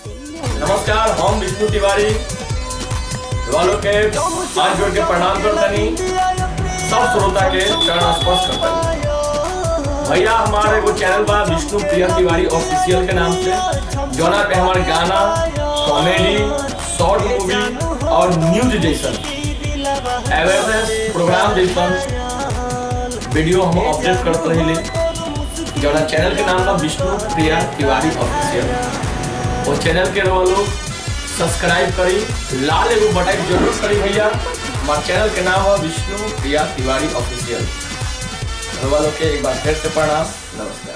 नमस्कार हम विष्णु तिवारी वालों के हाथ जोड़ के प्रणाम करतनी सब श्रोता के चरण स्पर्श करतनी भैया हमारे एगो चैनल बा विष्णु प्रिया तिवारी ऑफिशियल के नाम से जोना पे हमारे गाना कॉमेडी शॉर्ट मूवी और न्यूज जैसन अवेयरनेस प्रोग्राम जैसन वीडियो हम अपडेट करते रहिले जोना चैनल के नाम बा विष्णु प्रिया तिवारी ऑफिशियल वो चैनल के रहो लोग सब्सक्राइब करी लाल एगो बटन जरूर करी भैया हमारे चैनल के नाम है विष्णु प्रिया तिवारी ऑफिशियल वालों के एक बार फिर से प्रणाम नमस्कार